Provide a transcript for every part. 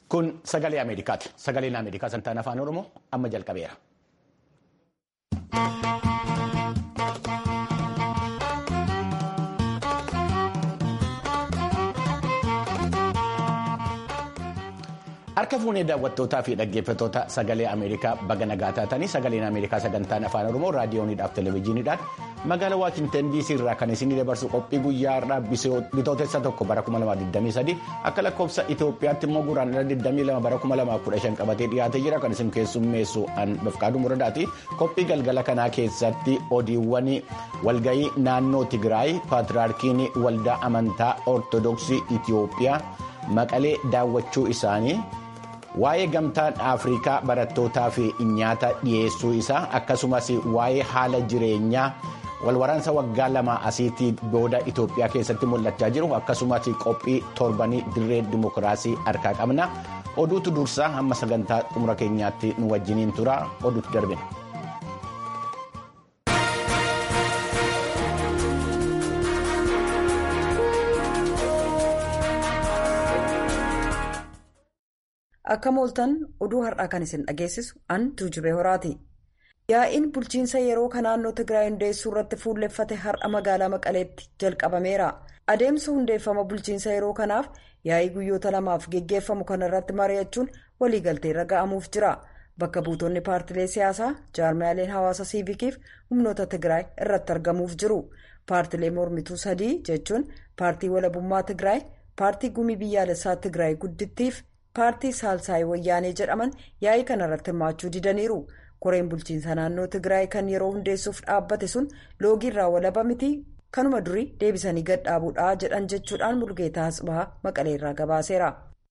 Kun sagalee Ameerikaati. Sagaleen Ameerikaa santaan afaan Oromoo amma jalqabeera. Harka fuunee daawwattootaa fi dhaggeeffattoota sagalee Ameerikaa baga nagaa taatanii sagaleen Ameerikaa sagantaan afaan Oromoo raadiyooniidhaaf televezyiiniidhaan magaalaa Waashinten DC irraa kan isinii dabarsu qophii guyyaa har'aa bitootessa tokko bara 2023 akka lakkoofsa Itoophiyaatti immoo guraandhala 22 bara 2015 qabatee dhiyaatee jira kan isin keessummeessu Bafqaaduu Muradaati. Qophii galgala kanaa keessatti odiiwwan walgahii naannoo Tigraay paatriyaarkiin waldaa amantaa Ortodoksii Itoophiyaa maqalee daawwachuu isaanii. waa'ee gamtaan afrikaa barattootaa fi nyaata dhiyeessuu isaa akkasumas waa'ee haala jireenyaa walwaraansa waggaa lama asiitii booda itoophiyaa keessatti mul'achaa jiru akkasumas qophii torbanii dirree dimokiraasii harkaa qabna oduutu dursaa hamma sagantaa xumura keenyaatti nu wajjiniin tura oduutu darbina. Akka mooltan oduu har'aa kan isin dhageessisu an tuujubee horaati. Yaa'iin bulchiinsa yeroo kan naannoo Tigraay hundeessuu irratti fuulleffate har'a magaalaa Maqaleetti jalqabameera. Adeemsa hundeeffama bulchiinsa yeroo kanaaf yaa'ii guyyoota lamaaf geggeeffamu kana irratti mari'achuun waliigaltee irra ga'amuuf jira. Bakka buutonni paartilee siyaasaa jaarmiyaaleen hawaasa siivikiif humnoota Tigraay irratti argamuuf jiru. Paartilee mormituu sadii jechuun paartii walabummaa Tigraay, paartii gumii biyyaalessaa Tigraay guddittiif. paartii saalsaayii wayyaanee jedhaman yaa'ii kana irratti hirmaachuu didaniiru koreen bulchiinsa naannoo tigraay kan yeroo hundeessuuf dhaabbate sun loogii irraa walaba miti kanuma durii deebisanii gadhaabuudha jedhan jechuudhaan mulgeetaa asbaa maqalee irraa gabaaseera.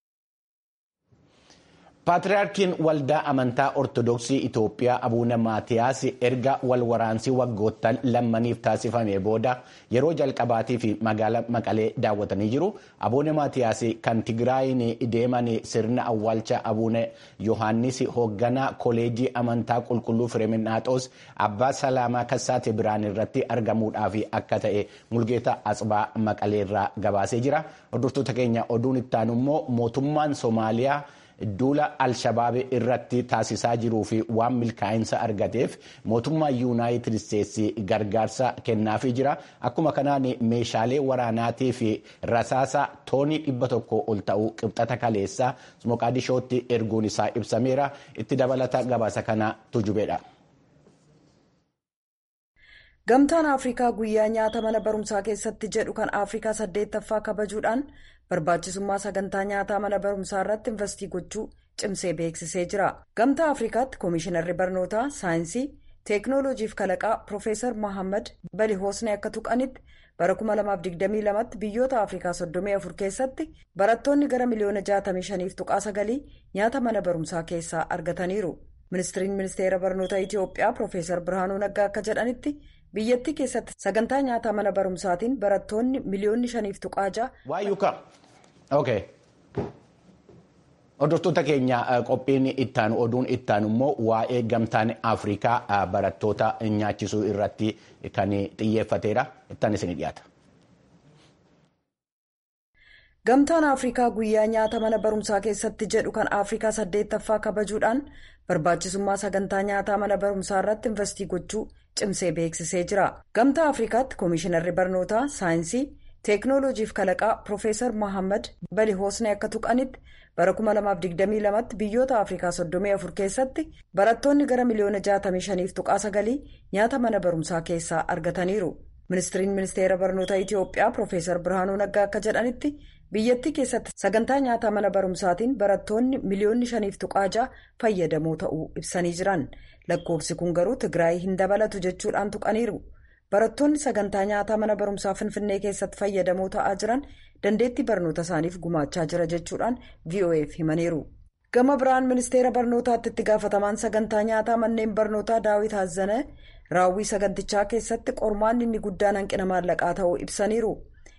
Paatriyaarkiin waldaa amantaa Ortodoksii Itoophiyaa Abuuna Maatiyaas erga walwaraansii waggoottan lammaniif taasifame booda yeroo jalqabaatii fi magaalaa Maqalee daawwatanii jiru. Abuuna Maatiyaas kan Tigraayin deeman sirna awwaalcha Abuuna Yohaannis hoogganaa koleejii amantaa qulqulluu Fireeminaaxoos Abbaa Salaamaa Kassaate Biraan irratti argamuudhaaf akka ta'e Mulgeetaa Asbaa Maqalee irraa gabaasee jira. Hordoftoota keenya oduun ittaanu immoo mootummaan Somaaliyaa. Duula Alshabaab irratti taasisaa jiruu fi waan milkaa'insa argateef mootummaa yuunaayitid isteetsi gargaarsa kennaafii jira. Akkuma kanaan meeshaalee waraanaatii fi rasaasa toonii dhibba tokko ol ta'uu qibxata kaleessaa Moqaadishootti erguun isaa ibsameera. Itti dabalata gabaasa kana tujubeedha. Gamtaan Afrikaa guyyaa nyaata mana barumsaa keessatti jedhu kan Afrikaa saddeettaffaa kabajuudhaan barbaachisummaa sagantaa nyaataa mana barumsaa irratti investii gochuu cimsee beeksisee jira. Gamtaa Afrikaatti Koomishinarri Barnootaa Saayinsii Teeknooloojiif Kalaqaa Piroofeesar Mohaammed Balihoosne akka tuqanitti bara 2022tti biyyoota Afrikaa 34 keessatti barattoonni gara miliyoona 65 tuqaa sagalii nyaata mana barumsaa keessaa argataniiru. Ministiriin Ministeera Barnoota Itiyoophiyaa Piroofeesar Birhaanuu Naggaa akka jedhanitti. biyyattii keessatti sagantaa nyaataa mana barumsaatiin barattoonni miliyoonni shaniif tuqaa ja'a. Waayuuka. Okay. Hordoftoota keenya qophiin ittaanu oduun ittaanu immoo waa'ee gamtaan Afrikaa barattoota nyaachisuu irratti kan xiyyeeffateedha. Ittaan isin dhiyaata. Gamtaan Afrikaa guyyaa nyaata mana barumsaa keessatti jedhu kan Afrikaa saddeettaffaa kabajuudhaan barbaachisummaa sagantaa nyaataa mana barumsaa irratti investii gochuu cimsee beeksisee jira. Gamtaa Afrikaatti Koomishinarri Barnootaa Saayinsii Teeknooloojiif Kalaqaa Piroofeesar Mohaammed Balihoosne akka tuqanitti bara 2022tti biyyoota Afrikaa 34 keessatti barattoonni gara miliyoona 65 tuqaa sagalii nyaata mana barumsaa keessaa argataniiru. Ministiriin Ministeera Barnoota Itiyoophiyaa Piroofeesar Birhaanuu Naggaa akka jedhanitti biyyattii keessatti sagantaa nyaataa mana barumsaatiin barattoonni miliyoonni shaniif tuqaa ja'a fayyadamoo ta'uu ibsanii jiran. Lakkoofsi kun garuu Tigraay hin dabalatu jechuudhaan tuqaniiru. Barattoonni sagantaa nyaataa mana barumsaa Finfinnee keessatti fayyadamoo ta'aa jiran dandeettii barnoota isaaniif gumaachaa jira jechuudhaan VOA'f himaniiru. Gama biraan ministeera barnootaatti itti gaafatamaan sagantaa nyaataa manneen barnootaa Daawit Haazanee raawwii sagantichaa keessatti qormaanni inni guddaan hanqina maallaqaa ta'uu ibsaniiru.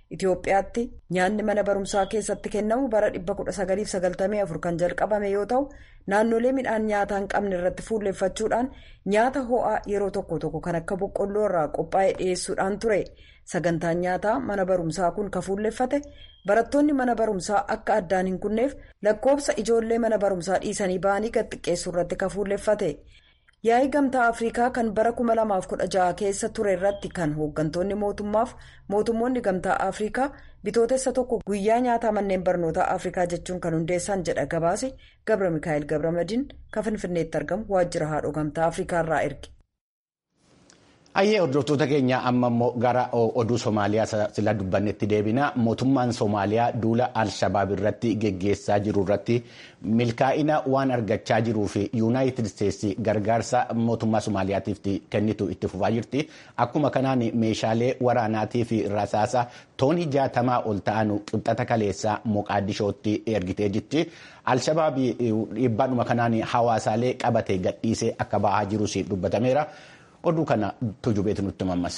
Itoophiyaatti nyaanni mana barumsaa keessatti kennamu bara 1994 kan jalqabame yoo ta'u naannolee midhaan nyaataa hin qabne irratti fuulleeffachuudhaan nyaata ho'aa yeroo tokko tokko kan akka boqqolloo irraa qophaa'e dhiyeessuudhaan ture sagantaan nyaataa mana barumsaa kun kan fuulleeffate barattoonni mana barumsaa akka addaan hin kunneef lakkoofsa ijoollee mana barumsaa dhiisanii ba'anii gad xiqqeessuu irratti kan fuulleeffate. yaa'ii gamtaa afrikaa kan bara 2016 keessa ture irratti kan hooggantoonni mootummaaf mootummoonni gamtaa afrikaa bitootessa tokko guyyaa nyaataa manneen barnootaa afrikaa jechuun kan hundeessan jedha gabaase gabra mikaa'el gabramadiin kan finfinneetti argamu waajjira haadhoo gamtaa afrikaa irraa erge. Ayyee hordoftoota keenya amma immoo gara oduu Somaaliyaa sila dubbannetti deebina. Mootummaan Somaaliyaa duula Al-Shabaab irratti geggeessaa jiru irratti milkaa'ina waan argachaa jiruu fi Yuunaayitid Isteetsi gargaarsa mootummaa Somaaliyaatiif kennitu itti fufaa jirti. Akkuma kanaan meeshaalee waraanaatii fi rasaasa toonii jaatamaa ol ta'an qibxata kaleessaa Moqaadishootti ergitee jirti. Al-Shabaab dhiibbaadhuma kanaan hawaasaalee qabatee gadhiisee akka bahaa jirus dubbatameera. oduu kana tujubeetu nutti mammas.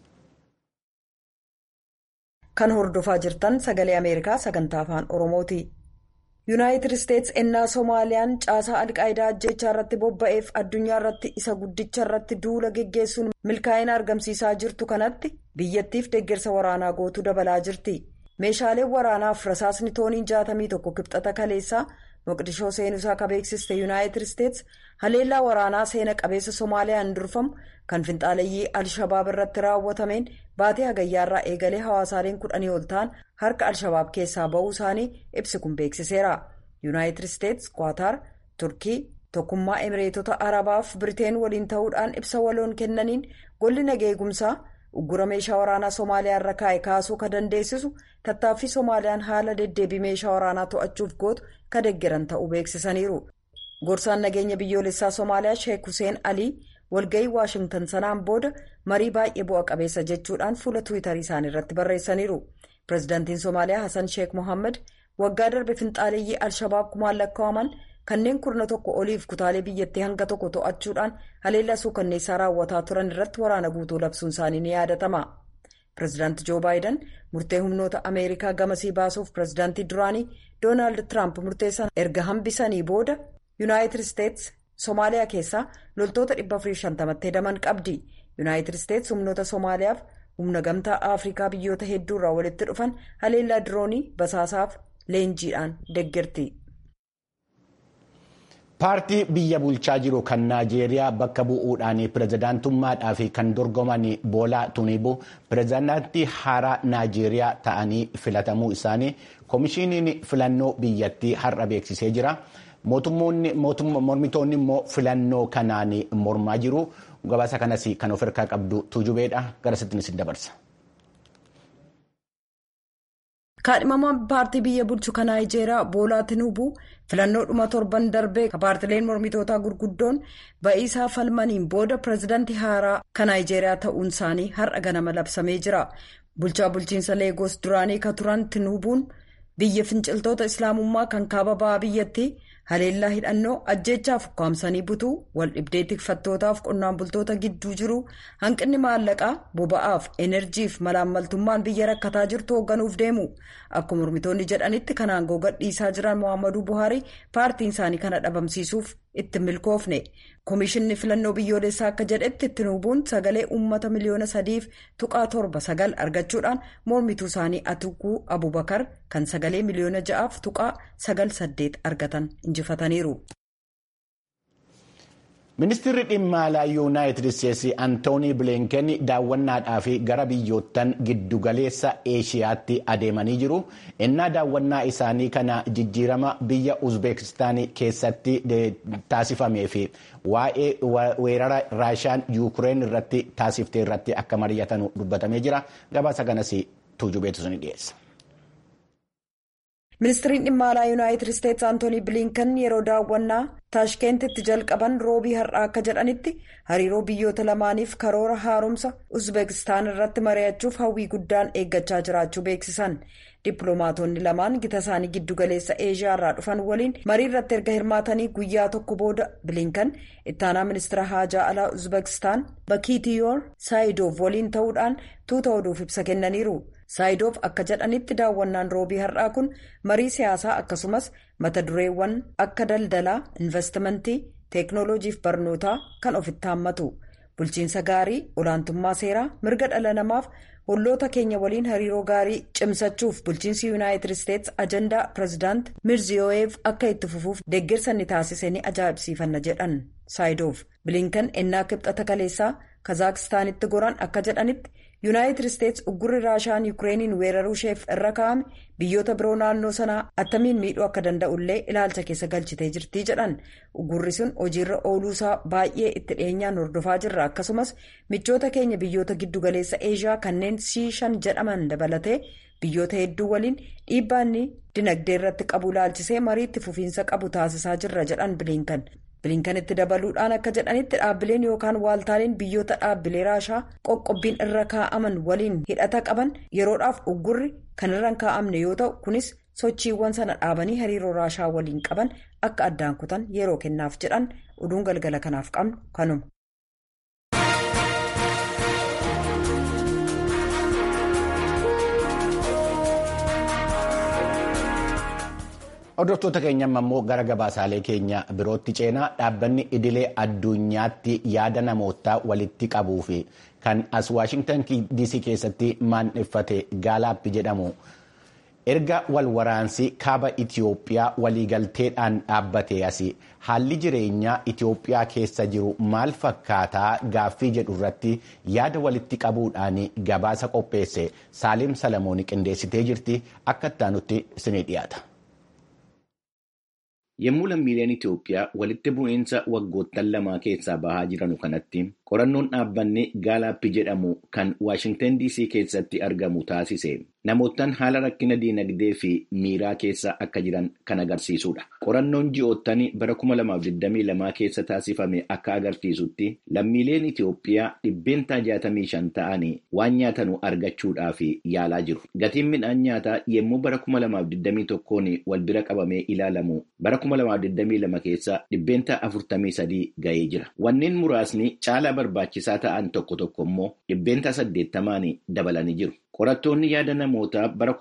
kan hordofaa jirtan sagalee ameerikaa sagantaa afaan oromooti yuunaayitid isteets ennaa soomaaliyaan caasaa alqaayidaa ajjechaa irratti bobba'eef addunyaa irratti isa guddicha irratti duula geggeessuun milkaa'ina argamsiisaa jirtu kanatti biyyattiif deeggarsa waraanaa gootuu dabalaa jirti meeshaaleen waraanaaf rasaasni tooniin jaatamii tokko kibxata kaleessaa moqdishoo seenuusaa ka beeksiste yuunaayitid isteets haleellaa waraanaa seena qabeessa soomaaliyaan durfamu kan finxaaleyyii al-shabaab irratti raawwatameen baatee hagayyaarraa eegalee hawaasaaleen kudhanii ol ta'an harka al-shabaab keessaa ba'uu isaanii ibsi kun beeksiseera yuunaayitid isteets kwaataar turkii tokkummaa emireetota arabaaf biriteen waliin ta'uudhaan ibsa waloon kennaniin golli nageegumsaa uggura meeshaa waraanaa soomaaliyaa irra kaa'e kaasuu ka dandeessisu tattaaffii soomaaliyaan haala deddeebii meeshaa waraanaa to'achuuf gootu ka deggeran ta'uu beeksisaniiru gorsaan nageenya biyyoolessaa soomaaliyaa sheek huseen alii walga'ii waashingtan sanaan booda marii baay'ee bu'a qabeessa jechuudhaan fuula tiwiitarii isaanii irratti barreessaniiru pireezidaantiin soomaaliyaa hasan sheek mohaammed waggaa darbe finxaaleeyyii al-shabaab kumaan lakkaa'aman kanneen kurna tokko oliif kutaalee biyyattii hanga tokko to'achuudhaan haleellaa suukanneessaa raawwataa turan irratti waraana guutuu labsuun isaanii ni yaadatama. pireezidaanti joo baayiden murtee humnoota ameerikaa gamasii baasuuf pireezidaantii duraanii doonaald tiraamp murteessan erga hambisanii booda yuunaayitid isteets soomaaliyaa keessaa loltoota 450tti hedaman qabdi yuunaayitid isteets humnoota soomaaliyaaf humna gamtaa afrikaa biyyoota hedduurraa walitti dhufan haleellaa diroonii basaasaaf leenjiidhaan deeggarti. paartii biyya bulchaa jiru kan naajeeriyaa bakka bu'uudhaan pirezidaantummaadhaaf kan dorgoman boolaa tunibu pirezidaantii haaraa naajeeriyaa ta'anii filatamuu isaanii koomishiniin filannoo biyyattii har'a beeksisee jira. mormitoonni immoo filannoo kanaan mormaa jiru gabaasa kanas kan of harkaa qabdu tujubeedha gara sittinis dabarsa. kaadhimamaan paartii biyya bulchu kan naayijeeriyaa boolaa tinuubuu filannoo dhuma torban darbee paartileen mormitootaa gurguddoon ba'iisaa falmaniin booda pireezidaantii haaraa kan naayijeeriyaa ta'uun isaanii har'a ganama labsamee jira bulchaa bulchiinsa leegoos duraanii ka turan tinuubuun biyya finciltoota islaamummaa kan kaaba ba'aa biyyattii haleellaa hidhannoo ajjeechaaf ukkaamsanii butuu wal dhibdee tikfattootaaf qonnaan bultoota gidduu jiru hanqinni maallaqaa boba'aaf enerjiif malaammaltummaan biyya rakkataa jirtu hoogganuuf deemu akkuma mormitoonni jedhanitti kan aangoo gadhiisaa jiran mohaammaduu buhaarii paartiin isaanii kana dhabamsiisuuf itti milkoofne koomishinni filannoo biyyoolessaa akka jedhetti tinuubuun sagalee uummata miliyoona sadiif tuqaa torba sagal argachuudhaan mormituu isaanii atukuu abubakar kan sagalee miliyoona ja'aaf tuqaa sagal saddeet argatan injifataniiru. ministeerri dhimma alaa yuunaayitid isteetsi antoonii bilinken daawwannaadhaaf gara biyyoottan giddugaleessa eeshiyaatti adeemanii jiru innaa daawwannaa isaanii kana jijjiirama biyya uzbeekistaan keessatti taasifamee fi waa'ee weerara raashiyaan yuukireen irratti taasiftee irratti akka mari'atan dubbatamee jira gabaasa kanas tuujubeetu sun dhiyeessa. ministiriin dhimma alaa yuunaayitid isteetsi antoonii bilinkan yeroo daawwannaa taashkeentitti jalqaban roobii har'aa akka jedhanitti hariiroo biyyoota lamaaniif karoora haaromsa uzbeekistaan irratti mari'achuuf hawwii guddaan eeggachaa jiraachuu beeksisan dippiloomaatonni lamaan gita isaanii giddugaleessa eeshiyaa irraa dhufan waliin marii irratti erga hirmaatanii guyyaa tokko booda bilinkan ittaanaa ministira haajaa alaa uzbeekistaan bakiitiyoor saayidoov waliin ta'uudhaan tuuta oduuf ibsa kennaniiru. saayidoof akka jedhanitti daawwannaan roobii har'aa kun marii siyaasaa akkasumas mata dureewwan akka daldalaa investimentii teeknooloojiif barnootaa kan ofitti haammatu bulchiinsa gaarii olaantummaa seeraa mirga dhala namaaf holloota keenya waliin hariiroo gaarii cimsachuuf bulchiinsi yuunaayitid isteets ajandaa pireezidaant mirziyoyeef akka itti fufuuf deeggarsa ni taasise ni ajaa'ibsiifanna jedhan saayidoof bilinkan ennaa kibxata kaleessaa kazaakistaanitti goran akka jedhanitti yuunaayitid isteets uggurri raashaan yuukireeniin weeraruu isheef irra kaa'ame biyyoota biroo naannoo sanaa attamiin miidhuu akka danda'ullee ilaalcha keessa galchitee jirtii jedhan uggurri sun hojiirra ooluusaa baay'ee itti dhiyeenyaan hordofaa jirra akkasumas michoota keenya biyyoota giddugaleessa eeshiyaa kanneen siishan jedhaman dabalatee biyyoota hedduu waliin dhiibbaa inni dinagdee irratti qabu ilaalchisee marii itti fufiinsa qabu taasisaa jirra jedhan bilinkan. bilinkanitti dabaluudhaan akka jedhanitti dhaabbileen yookaan waaltaaleen biyyoota dhaabbilee raashaa qoqqobbiin irra kaa'aman waliin hidhata qaban yeroodhaaf uggurri kan irra kaa'amne yoo ta'u kunis sochiiwwan sana dhaabanii hariiroo raashaa waliin qaban akka addaan kutan yeroo kennaaf jedhan oduun galgala kanaaf qabnu kanuma. Hordoftoota keenya immoo gara gabaasaalee keenya birootti ceenaa dhaabbanni idilee addunyaatti yaada namootaa walitti qabuu fi kan as Waashingtan DC keessatti maandheffate gaalaappi jedhamu erga wal waraansi kaaba Itiyoophiyaa waliigalteedhaan dhaabbate asi haalli jireenyaa Itiyoophiyaa keessa jiru maal fakkaataa gaaffii jedhu irratti yaada walitti qabuudhaan gabaasa qopheesse Saaliim Salamoon qindeessitee jirti akka ittaanutti isinii dhiyaata. Yommuu lammiileen Itoophiyaa walitti bu'iinsa waggoottan lamaa keessaa bahaa jiranu kanatti qorannoon dhaabbanni gaalaappi jedhamu kan Waashingtan DC keessatti argamu taasise namoottan haala rakkina diinagdee fi miiraa keessa akka jiran kan agarsiisudha. Qorannoon ji'oottan bara 2022 keessa taasifame akka agarsiisutti lammiileen Itoophiyaa dhibbeentaa 65 ta'anii waan nyaatanu argachuudhaaf yaalaa jiru. Gatiin midhaan nyaataa yommuu bara 2021 wal bira qabamee ilaalamu bara 2022 keessa dhibbeentaa 43 ga'ee jira. Wanneen muraasni caalaa barbaachisaa ta'an tokko tokko immoo dhibbeentaa 80 dabalanii jiru. Qorattoonni yaada namootaa bara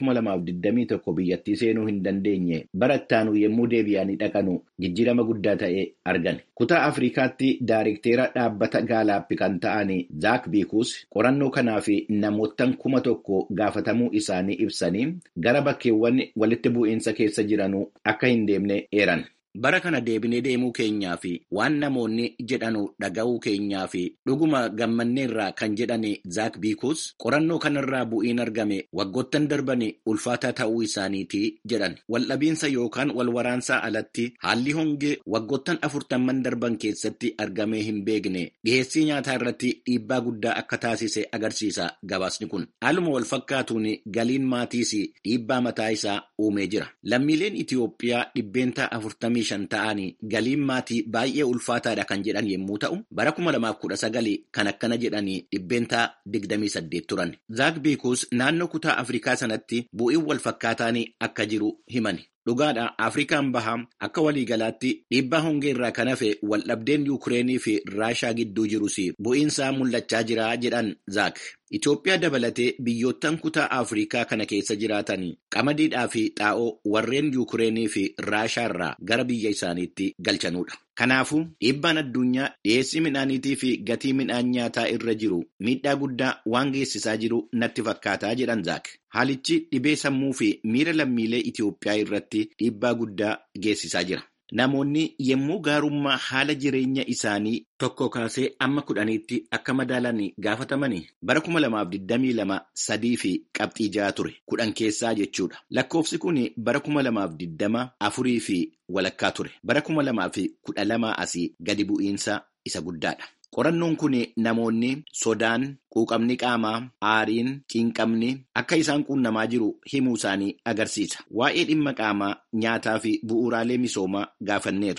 2021 biyyattii seenuu hin dandeenye bara ittaanu yommuu deebi'anii dhaqanu jijjiirama guddaa ta'e argan. Kutaa Afrikaatti daayirikteera dhaabbata gaalaappi kan ta'an Zaak Biikuus qorannoo kanaaf namoottan kuma tokko gaafatamuu isaanii ibsanii gara bakkeewwan walitti bu'iinsa keessa jiranuu akka hin deemne eeran. Bara kana deebinee deemuu keenyaa fi waan namoonni jedhanu dhaga'uu keenyaa fi dhuguma gammanneerraa kan jedhani Zaak Biikuus qorannoo kanarraa bu'iin argame waggoottan darbani ulfaataa ta'uu isaaniiti jedhan. Waldhabiinsa yookaan wal waraansaa alatti haalli hongee waggoottan afurtamman darban keessatti argamee hin beekne dhiheessii nyaataa irratti dhiibbaa guddaa akka taasise agarsiisa gabaasni kun. Haaluma wal fakkaatuun galiin maatiis dhiibbaa mataa isaa uumee jira. Lammiileen Itiyoophiyaa dhibbeentaa afurtamii shan ta'anii galiin maatii baay'ee ulfaataadha kan jedhan yommuu ta'u bara kuma lamaaf kudha sagali kan akkana jedhanii dhibbeentaa digdamii saddeet turan. Zaak Biikuus naannoo kutaa Afrikaa sanatti bu'iin wal fakkaataan akka jiru himani. Dhugaadha Afrikaan bahaa akka waliigalaatti dhiibbaa hongee irraa kan hafe waldhabdeen Yuukireenii fi Raashaa gidduu jirus bu'iinsaa mul'achaa jira jedhan Zaak. Itoophiyaa dabalatee biyyoottan kutaa Afrikaa kana keessa jiraatan qamadiidhaa fi xaa'oo warreen Yuukireenii fi Raashaa irraa gara biyya isaaniitti galchanudha. Kanaafuu dhiibbaan addunyaa dhiyeessii midhaaniitii fi gatii midhaan nyaataa irra jiru miidhaa guddaa waan geessisaa jiru natti fakkaataa jedhan Zaak. Haalichi dhibee sammuu fi miira lammiilee Itoophiyaa irratti dhiibbaa guddaa geessisaa jira. Namoonni yommuu gaarummaa haala jireenya isaanii tokko kaasee amma kudhaniitti akka madaalan gaafatamanii bara kuma lamaaf digdamii lama sadii fi qabxii ja'a ture kudhan keessaa jechuudha. Lakkoofsi kun bara kuma lamaaf digdama afurii fi walakkaa ture. Bara kuma lamaaf kudha lama asii gadi bu'iinsa isa guddaadha. Qorannoon kun namoonni sodaan, quuqamni qaamaa, aariin, cinqamni akka isaan quunnamaa jiru himuu isaanii agarsiisa. Waa'ee dhimma qaamaa, nyaataa fi bu'uuraalee misoomaa gaafanneerra.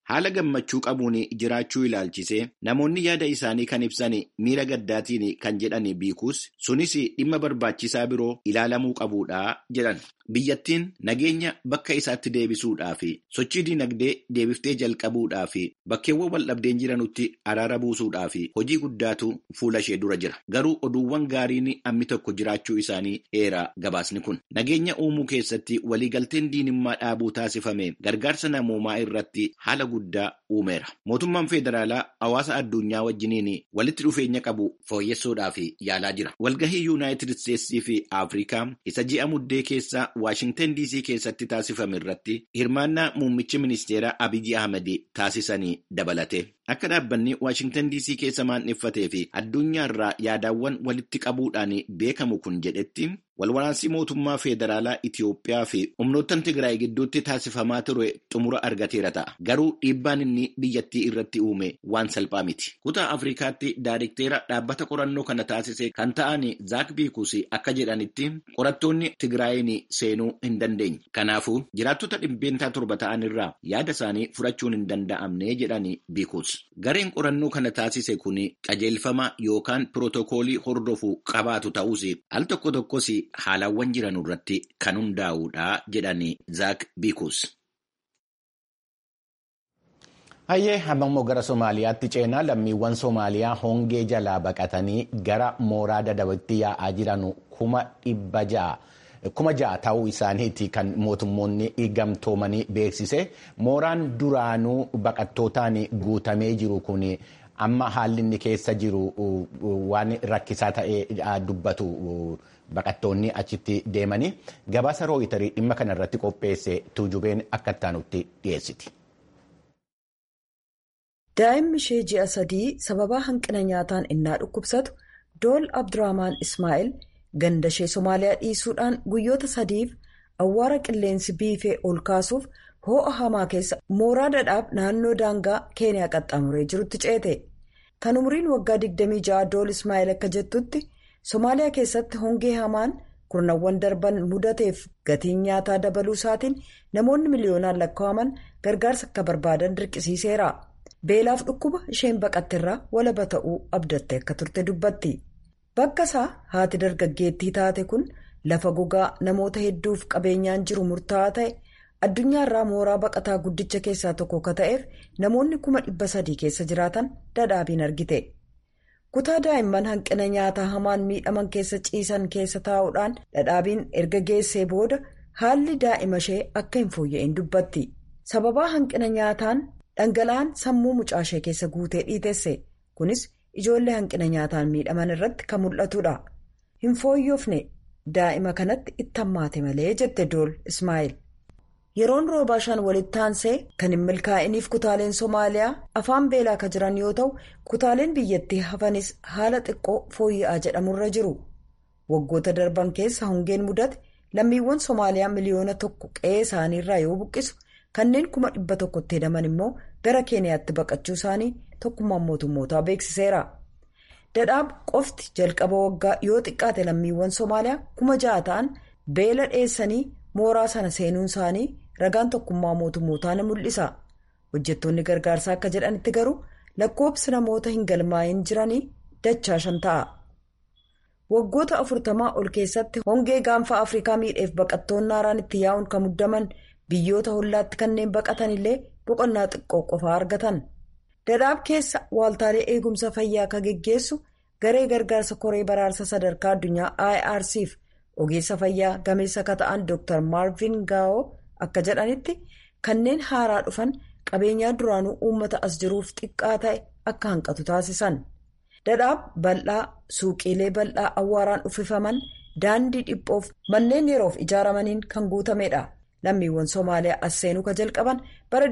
haala gammachuu qabuun jiraachuu ilaalchisee namoonni yaada isaanii kan ibsan miira gaddaatiin kan jedhan biikuus sunis dhimma barbaachisaa biroo ilaalamuu qabuudha jedhan. Biyyattiin nageenya bakka isaatti deebisuudhaa fi sochii dinagdee deebiftee jalqabuudhaa fi bakkeewwan waldhabdeen jiranutti araara buusuudhaa fi hojii guddaatu fuula ishee dura jira. Garuu oduuwwan gaariin ammi tokko jiraachuu isaanii eera gabaasni kun. Nageenya uumuu keessatti waliigalteen diinimmaa dhaabuu taasifame gargaarsa namoomaa irratti haala guddaa uumeera. Mootummaan federaalaa hawaasa addunyaa wajjiniin walitti dhufeenya qabu fooyyessuudhaaf yaalaa jira. Walgahii yuunaayitid isteetsii fi Afrikaa isa ji'a muddee keessaa Waashintan DC keessatti taasifame irratti hirmaannaa muummichi ministeeraa Abiyyi Ahmed taasisanii dabalate. Akka dhaabbanni Waashintan DC keessa maandheffatee fi addunyaarraa yaadaawwan walitti qabuudhaan beekamu kun jedhetti walwaraansi mootummaa federaalaa Itiyoophiyaa fi humnoottan Tigraay gidduutti taasifamaa ture xumura argateera ta'a. Garuu dhiibbaan inni biyyattii irratti uume waan salphaa miti. Kutaa Afrikaatti daayirikteera dhaabbata qorannoo kana taasise kan ta'an Zaak Biikuus akka jedhanitti qorattoonni Tigraayin seenuu hin dandeenye. Kanaafuu jiraattota dhibbeentaa torba ta'an irraa yaada isaanii fudhachuun hin danda'amne jedhani Biikuus. Gareen qorannoo kana taasise kun qajeelfama yookaan pirootokoolii hordofuu qabaatu ta'us al tokko tokkos haalawwan jiran irratti kan hundaa'uudha jedhani Zaak Biikuus. Hayyee hammammoo gara Somaaliyaatti ceenaa lammiiwwan Somaaliyaa hongee jalaa baqatanii gara mooraa dadabaatti yaa'aa jiran kuma dhibba ja'a. kuma ja'a ta'uu isaaniiti kan mootummoonni gamtoomanii beeksise mooraan duraanuu baqattootaan guutamee jiru kun amma haalli inni keessa jiru waan rakkisaa ta'ee dubbatu baqattoonni achitti deemanii gabaasa rooyitarii dhimma kana irratti qopheesse tuujubeen akka ittaanutti dhiyeessiti. daa'imni ishee ji'a sadii sababaa hanqina nyaataan innaa dhukkubsatu dool abdurrahmaan ismaa'eel. ganda ishee somaaliyaa dhiisuudhaan guyyoota sadiif awwaara qilleensi biifee ol kaasuuf hoo'a hamaa keessa mooraa dadhaab naannoo daangaa keeniyaa qaxxaamuree jirutti ceete kan umriin waggaa 26 dool ismaa'eel akka jettutti somaaliyaa keessatti hongee hamaan kurnawwan darban mudateef gatiin nyaataa dabaluu isaatiin namoonni miliyoonaan lakkaa'aman gargaarsa akka barbaadan dirqisiiseera beelaaf dhukkuba isheen baqatteerraa walaba ta'uu abdatte akka turte dubbatti. Bakka isaa haati dargaggeettii taate kun lafa gogaa namoota hedduuf qabeenyaan jiru murtaa'aa ta'e addunyaarraa mooraa baqataa guddicha keessaa tokko akka ta'eef namoonni kuma dhibba sadii keessa jiraatan dadhaabiin argite. Kutaa daa'imman hanqina nyaataa hamaan miidhaman keessa ciisan keessa taa'uudhaan dadhaabiin erga geessee booda haalli daa'ima ishee akka hin fooyya'in dubbatti. Sababaa hanqina nyaataan dhangala'aan sammuu mucaa ishee keessa guutee dhiitesse kunis. Ijoollee hanqina nyaataan miidhaman irratti kan mul'atudha. Hin fooyyofne daa'ima kanatti itti hammaate malee jette dool Ismaa'eel. Yeroon roobaa shan walitti aansee kan hin milkaa'iniif kutaaleen Somaaliyaa afaan beelaa kan jiran yoo ta'u kutaaleen biyyattii hafanis haala xiqqoo fooyya'aa jedhamurra jiru. Waggoota darban keessa hongeen mudate lammiiwwan Somaaliyaa miliyoona tokko qe'ee isaaniirraa yoo buqqisu kanneen kuma dhibba tokkotti hedaman immoo gara Keeniyaatti baqachuu isaanii. tokkummaan mootummootaa beeksiseera. Dadhaab qofti jalqaba waggaa yoo xiqqaate lammiiwwan Somaaliyaa kuma ja'a ta'an beela dheessanii mooraa sana seenuun isaanii ragaan tokkummaa mootummootaa ni mul'isa. Hojjettoonni gargaarsaa akka jedhanitti garuu lakkoobsi namoota hin galmaa'in jiranii dachaa shan ta'a. Waggoota afurtamaa ol keessatti hongee gaanfa Afrikaa miidheef baqattoonni haaraan itti yaa'uun kan muddaman biyyoota hollaatti kanneen baqatan illee boqonnaa xiqqoo qofaa argatan. Dadhaab keessa waaltaalee eegumsa fayyaa akka geggeessu garee gargaarsa koree baraarsa sadarkaa addunyaa IRCf ogeessa fayyaa gameessa akka ta'an Dr. Marvin Gao akka jedhanitti kanneen haaraa dhufan qabeenyaa duraanuu uummata as jiruuf xiqqaa ta'e akka hanqatu taasisan. Dadhaab bal'aa suuqiilee bal'aa awwaaraan uffifaman daandii dhiphoof manneen yeroof ijaaramaniin kan guutamedha. Lammiiwwan Somaaliyaa as seenuu ka jalqaban bara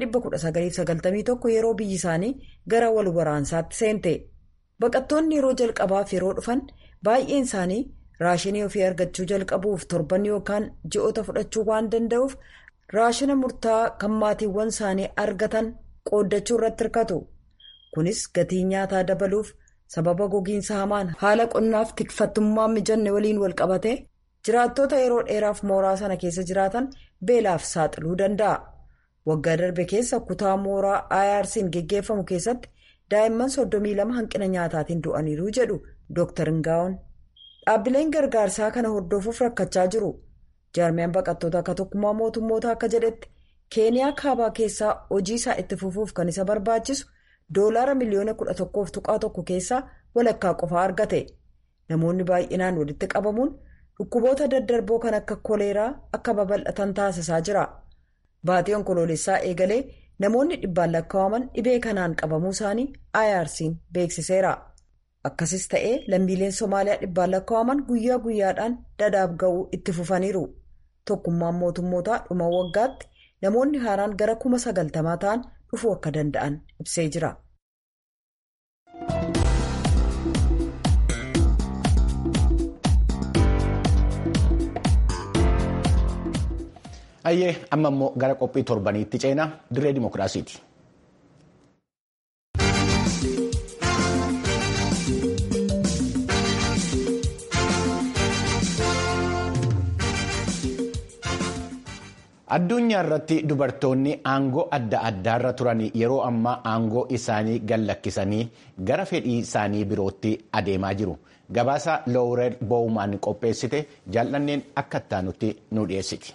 1991 yeroo biyyi isaanii gara wal waraansaatti seente. Baqattoonni yeroo jalqabaaf yeroo dhufan baay'een isaanii raashinii ofii argachuu jalqabuuf torban yookaan ji'oota fudhachuu waan danda'uuf raashina murtaa'aa kan maatiiwwan isaanii argatan qooddachuu irratti hirkatu. Kunis gatii nyaataa dabaluuf sababa gogiinsa hamaan haala qonnaaf tikfattummaa mijanne waliin wal qabate jiraattota yeroo dheeraaf mooraa sana keessa jiraatan beelaaf saaxiluu danda'a. waggaa darbe keessa kutaa mooraa IRC'n geggeeffamu keessatti daa'imman 32 hanqina nyaataatiin du'aniiru jedhu Dr. Ngaawon. Dhaabbileen gargaarsaa kana hordofuuf rakkachaa jiru. Jaarmiyaan baqattoota akka tokkummaa mootummoota akka jedhetti keeniyaa kaabaa keessaa hojii isaa itti fufuuf kan isa barbaachisu doolaara miliyoona 11 tuqaa tokko keessaa walakkaa qofaa argate. Namoonni baay'inaan walitti qabamuun dhukkuboota daddarboo kan akka koleeraa akka babal'atan taasisaa jira. Baatii onkoloolessaa eegalee namoonni dhibbaan lakkaa'aman dhibee kanaan qabamuu isaanii IRC'n beeksiseera. Akkasis ta'ee lammiileen Somaaliyaa dhibbaan lakkaa'aman guyyaa guyyaadhaan dadaab ga'uu itti fufaniiru. Tokkummaan mootummootaa dhuma waggaatti namoonni haaraan gara kuma sagaltamaa ta'an dhufuu akka danda'an ibsee jira. Ayyee amma immoo gara qophii torbaniitti ceenaa dirree dimookiraasiiti. Addunyaa irratti dubartoonni aangoo adda addaarra turan yeroo ammaa aangoo isaanii gallakkisanii gara fedhii isaanii birootti adeemaa jiru. Gabaasa Loowureel Bowman qopheessite jaallanneen akka ittaanutti nu dhiyeessiti.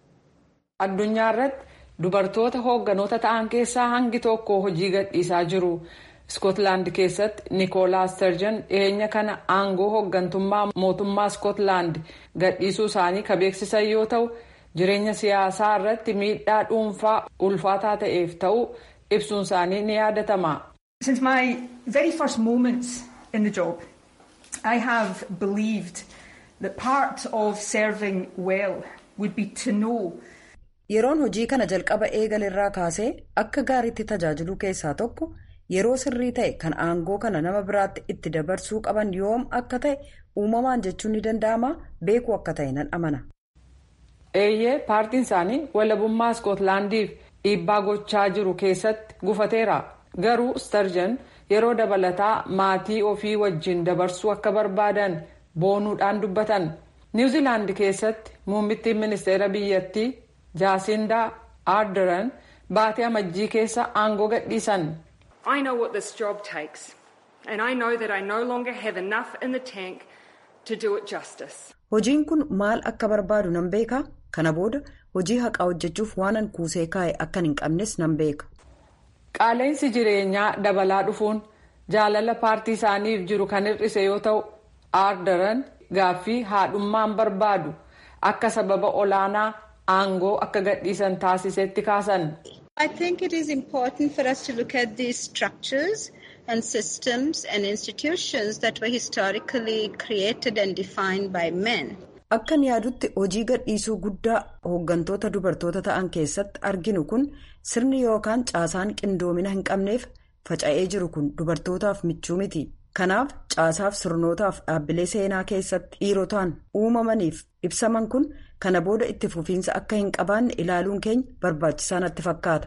Addunyaa irratti dubartoota hoogganoota ta'an keessaa hangi tokko hojii gadhiisaa jiru. Iskootlaand keessatti Nikoolaas Sturgeon dhiyeenya kana aangoo hooggantummaa mootummaa Iskootlaand gadhiisuu isaanii kan beeksisan yoo ta'u. jireenya siyaasaa irratti miidhaa dhuunfaa ulfaataa ta'eef ta'uu ibsuun isaanii ni yaadatama. Since my very first moments in the job, I have believed that part of serving well would be to know. Yeroon hojii kana jalqaba eegalerraa kaasee akka gaariitti tajaajiluu keessaa tokko yeroo sirrii ta'e kan aangoo kana nama biraatti itti dabarsuu qaban yoom akka ta'e uumamaan jechuun ni danda'ama beekuu akka ta'e nan amana. eeyyee paartiin isaanii walabummaa iskootlaandiif dhiibbaa gochaa jiru keessatti gufateera garuu starjan yeroo dabalataa maatii ofii wajjin dabarsuu akka barbaadan boonuudhaan dubbatan niwuziilaand keessatti muummittiin ministeera biyyattii jaasindaa aardaran baatii amajjii keessa aangoo gadhiisan. I know what this job takes and I know that I no longer have enough in the tank to do it justice. Hojiin kun maal akka barbaadu nan beeka. Kana booda hojii haqaa hojjechuuf waanan kuusee kaa'e akkan hin qabnes nan beeka. Qaala'insi jireenyaa dabalaa dhufuun jaalala paartii isaaniif jiru kan hir'ise yoo ta'u aardaran gaaffii haadhummaan barbaadu akka sababa olaanaa aangoo akka gadhiisan taasisetti kaasan. I think it is important for us to look at these structures and systems and institutions that were historically created and defined by men. Akkan yaadutti hojii gadhiisuu guddaa hooggantoota dubartoota ta'an keessatti arginu kun sirni yookaan caasaan qindoomina hin qabneef faca'ee jiru kun dubartootaaf michuu miti. Kanaaf caasaaf sirnootaaf dhaabbilee seenaa keessatti dhiirotaan uumamaniif ibsaman kun kana booda itti fufiinsa akka hin qabaanne ilaaluun keenya barbaachisaa natti fakkaata.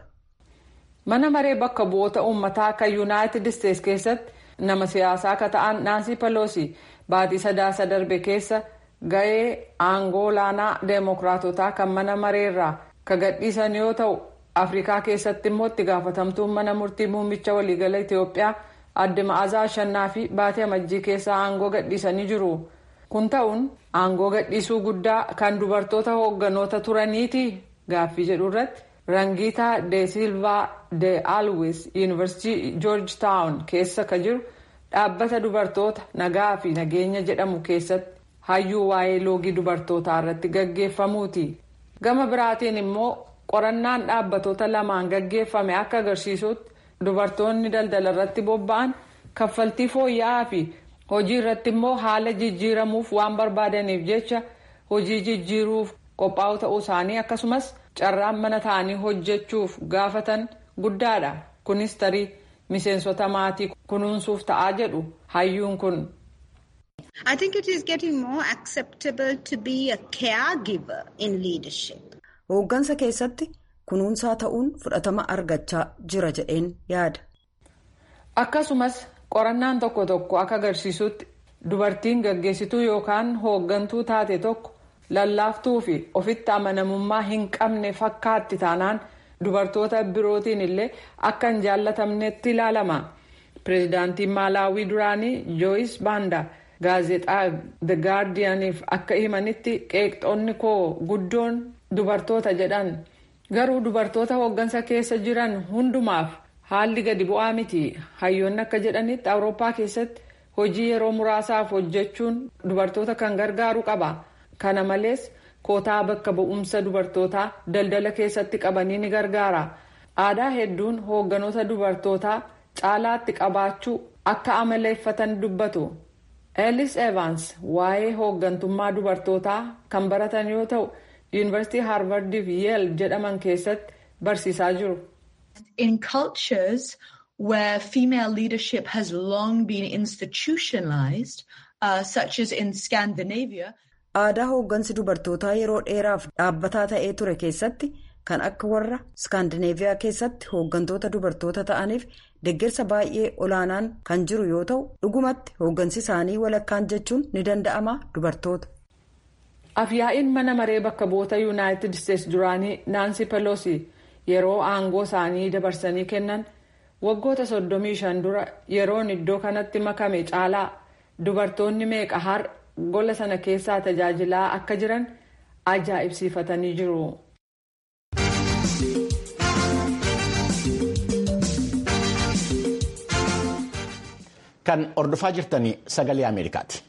Mana maree bakka bu'oota uummataa kan yuunaayitid isteetsi keessatti nama siyaasaa akka ta'an Naansii Peloosi baatii sadaasa darbe keessa. ga'ee aangoo olaanaa deemokiraatotaa kan mana mareerraa ka gadhiisan yoo ta'u afrikaa keessatti immoo itti gaafatamtuun mana murtii muummicha waliigala itiyoophiyaa adde ma'azaa ashannaa fi baatii amajjii keessaa aangoo gadhiisanii jiru kun ta'uun aangoo gadhiisuu guddaa kan dubartoota hoogganoota turaniiti gaaffii jedhu irratti rangiitaa de silvaa de alwis yuunivarsiitii joorji taawun keessa ka jiru dhaabbata dubartoota nagaa fi nageenya jedhamu keessatti. hayyuu waa'ee loogii dubartootaa irratti gaggeeffamuuti gama biraatiin immoo qorannaan dhaabbatoota lamaan gaggeeffame akka agarsiisutti dubartoonni daldala irratti bobba'an kaffaltii fooyya'aa fi hojii irratti immoo haala jijjiiramuuf waan barbaadaniif jecha hojii jijjiiruuf qophaa'u ta'uu isaanii akkasumas carraan mana ta'anii hojjechuuf gaafatan guddaadha kunis tarii miseensota maatii kunuunsuuf ta'aa jedhu hayyuun kun. I think it is getting more acceptable to be a caregiver in leadership. Hooggansa keessatti kunuunsaa ta'uun fudhatama argachaa jira jedheen yaada. Akkasumas qorannaan tokko tokko akka agarsiisutti dubartiin gaggeessituu yookaan hooggantuu taate tokko lallaaftuu fi ofitti amanamummaa hin qabne fakkaatti taanaan dubartoota birootiin illee akka hin jaallatamnetti ilaalama. pireezidaantiin maalaawii duraanii jooyis baanda gaazexaa the gaardiyaniif akka himanitti qeeqxoonni koo guddoon dubartoota jedhan garuu dubartoota hooggansa keessa jiran hundumaaf haalli gadi bu'aa miti hayyoonni akka jedhanitti awurooppaa keessatti hojii yeroo muraasaaf hojjechuun dubartoota kan gargaaru qaba kana malees kootaa bakka bu'umsa dubartootaa daldala keessatti qabanii ni gargaara aadaa hedduun hoogganoota dubartootaa. caalaatti qabaachuu akka amaleeffatan dubbatu eelis evans waa'ee hooggantummaa dubartootaa kan baratan yoo ta'u yuunivarsiitii haarvardiif yeel jedhaman keessatti barsiisaa jiru. in cultures where female leadership has long been institutionalized uh, such as in Scandinavia. aadaa hooggansi dubartootaa yeroo dheeraaf dhaabbataa ta'ee ture keessatti. kan akka warra iskaandineeviyaa keessatti hooggantoota dubartoota ta'aniif deeggarsa baay'ee olaanaan kan jiru yoo ta'u dhugumatti hooggansi isaanii walakkaan jechuun ni danda'ama dubartoota. afyaa'iin mana maree bakka bu'oota yuunaayitid isteetsi duraanii naansi peloosi yeroo aangoo isaanii dabarsanii kennan waggoota 35 dura yeroon iddoo kanatti makame caalaa dubartoonni meeqa har gola sana keessaa tajaajilaa akka jiran ajaa'ibsiifatanii jiru. kan hordofaa jirtanii sagalee ameerikaati.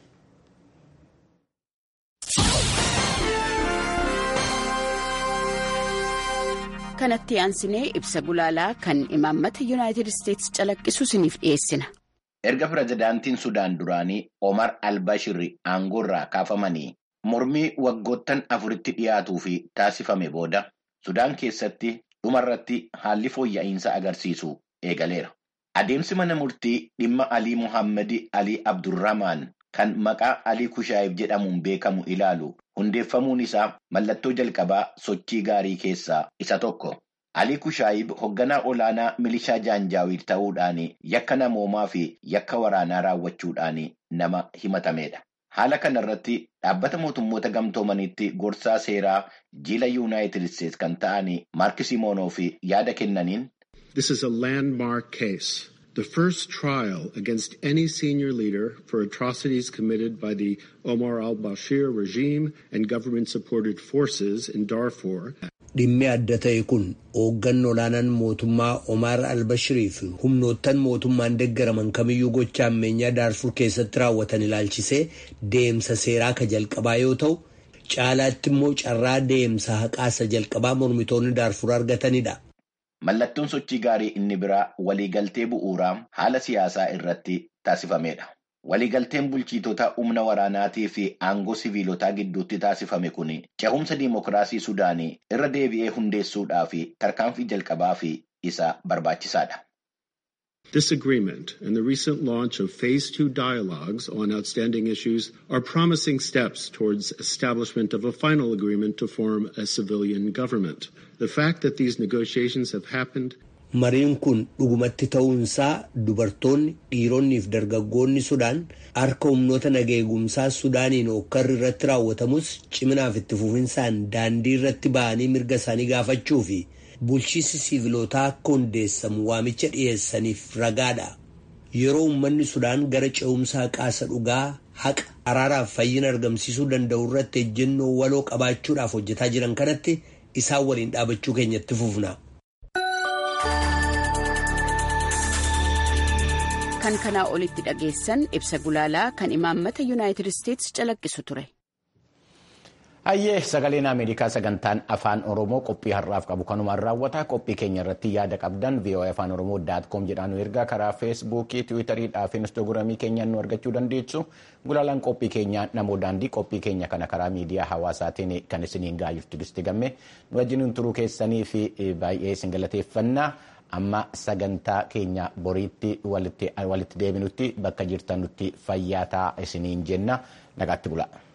kanatti aansinee ibsa gulaalaa kan imaammata yuunaayitid isteetsi calaqqisu isiniif dhiyeessina. erga pirezidaantiin sudaan duraanii omar albashirri aangoorraa kaafamanii mormii waggoottan afuritti dhiyaatuu fi taasifame booda sudaan keessatti dhumarratti haalli fooyya'insa agarsiisu eegaleera. Adeemsi mana murtii dhimma Alii Muhammad Alii Abdurrahmaan kan maqaa Alii Kushaayib jedhamuun beekamu ilaalu hundeeffamuun isaa mallattoo jalqabaa sochii gaarii keessaa isa tokko. Alii Kushaayib hoogganaa olaanaa milishaa Jaanjaawiir ta'uudhaan yakka namoomaa fi yakka waraanaa raawwachuudhaan nama himatamedha. Haala kanarratti dhaabbata mootummoota gamtoomanitti gorsaa seeraa jiila yuunaayitid isteetsi kan ta'an Maark Simoonoof yaada kennaniin. This is a landmark case, the first trial against any senior leader for atrocities committed by the Omar al-Bashir regime and government-supported forces in Darfur. Dhimmi adda ta'e kun hoogganni olaanaan mootummaa Omar al-Bashirii fi humnoottan mootummaan deeggaraman kamiyyuu gocha ammeenyaa Daarfur keessatti raawwatan ilaalchisee deemsa seeraa ka jalqabaa yoo ta'u, caalaatti immoo carraa deemsa haqaasa jalqabaa mormitoonni Daarfur argatanidha. Mallattoon sochii gaarii inni biraa waliigaltee bu'uuraa haala siyaasaa irratti taasifamedha. Waliigalteen bulchitoota humna waraanaatii fi aangoo siviilotaa gidduutti taasifame kun cehumsa diimokiraasii Sudaanii irra deebi'ee hundeessuudhaaf tarkaanfii jalqabaa fi isa barbaachisaadha. This agreement and the recent launch of phase two dialogues on outstanding issues are promising steps towards establishment of a final agreement to form a civilian government. The fact that these negotiations have happened Mariin kun dhugumatti ta'uunsaa dubartoonni dhiironnii fi dargaggoonni Sudaan harka humnoota nageegumsaa Sudaaniin hokkarri irratti raawwatamus ciminaaf itti fufinsaan daandii irratti ba'anii mirga isaanii gaafachuu fi bulchiinsi siivilootaa akka hundeessamu waamicha dhiyeessaniif ragaadha. Yeroo uummanni Sudaan gara ce'umsa haqaasa dhugaa haqa araaraaf fayyina argamsiisuu danda'u irratti ejjennoo waloo qabaachuudhaaf hojjetaa jiran kanatti isaan waliin dhaabachuu keenyatti fufna. kan kanaa olitti dhageessan ibsa gulaalaa kan imaammata yuunaayitid isteetsi calaqqisu ture. Hayyee sagaleen Ameerikaa sagantaan afaan Oromoo qophii har'aaf qabu kanumaan raawwata qophii keenya irratti yaada qabdan VOA afaan Oromoo daat koom jedhaan nu ergaa karaa feesbuukii tiwiitarii fi instaagiraamii keenyaan nu argachuu dandeessu gulaalaan qophii keenyaa namoo daandii qophii keenya kana karaa miidiyaa hawaasaatiin kan isiniin gahaa jirtu gisti gamme nu wajjin turuu keessanii fi baay'ee isin galateeffannaa. amma sagantaa keenya boriitti walitti deebinutti bakka jirtanutti fayyaa ta'aa isiniin jenna nagaatti bulaa.